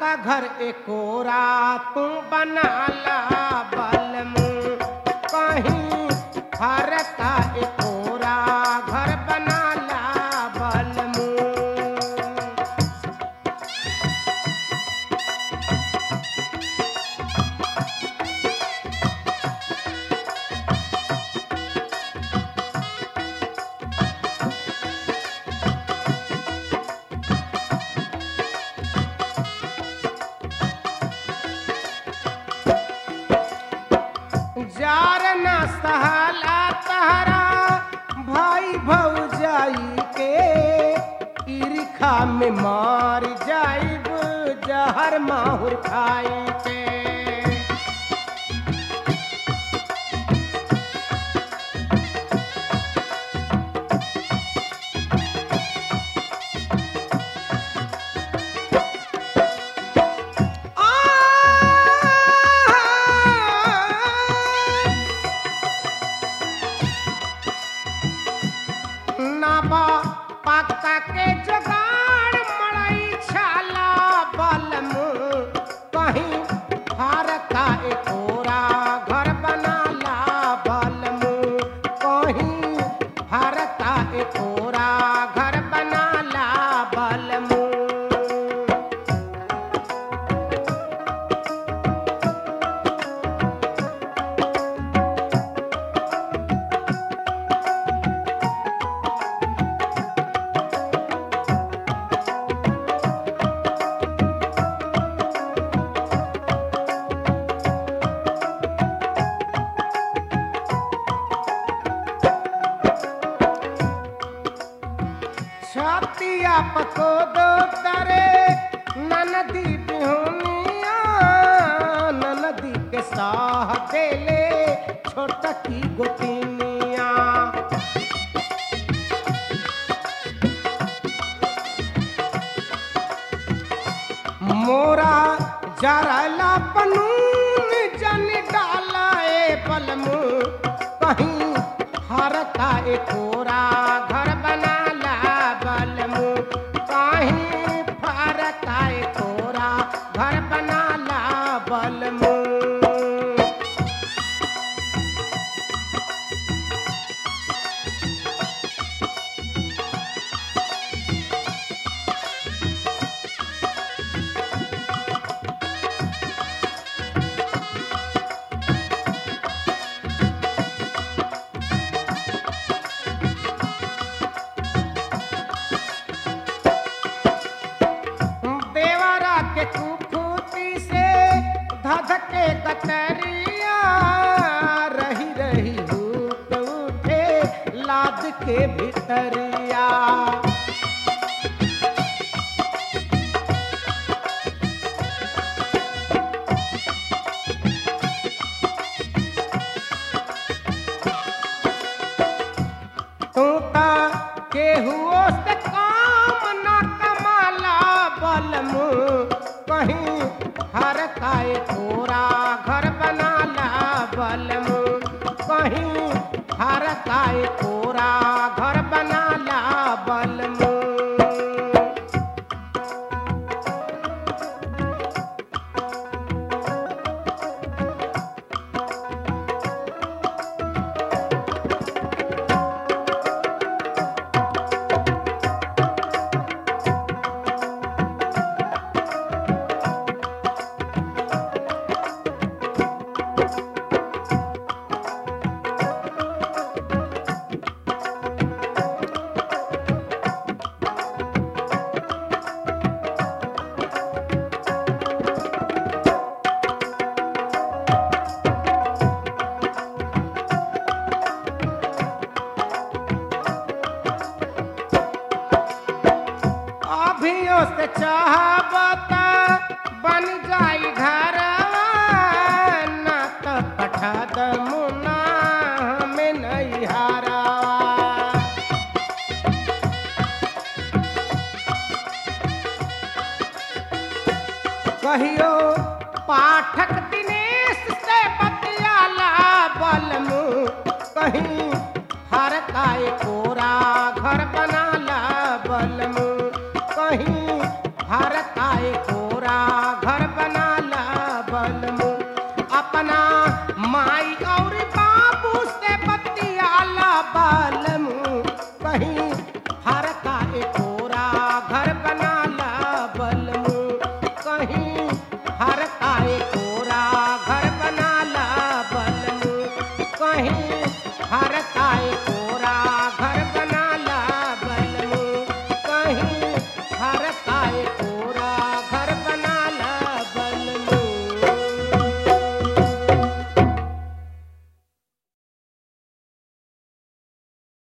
का घर एकोरा तू बनाला बलमू कहीं हर का एकोरा घर बनाला बलमू जार न सहला तहरा भाई भौजाई के ईर्खा में मार जाइब जहर माहुर खाई के नाबा पक्का के जुगाड़ मड़ई छाला बलमू कहीं हार का एकोरा घर बनाला बलमू कहीं हार का एकोरा घर बनाला बलमू छतिया पको दो तरे ननदी बिहुनिया ननदी के साह देले छोटकी गोतिनिया मोरा जरला पनून जन डाला ए पलमू कहीं हर का एकोरा घर बनाला बलमू कहीं फर का एकोरा घर बनाला बलमू देवरा के कुफूती से धधके कतरिया रही रही हुक उठे लाद के भितरिया तू ता केहुओ से काम न कमाला बलमू कहीं हर काय कोरा घर बनाला बलमू कहीं हर काय कोरा घर बनाला बलमू अभियो से चाहबता बन जाई घरवा ना तो पठा दमुना हमें नहीं हारा कहियो पाठक दिनेश से बतियाला बलमू कहीं हर काय कोरा घर बन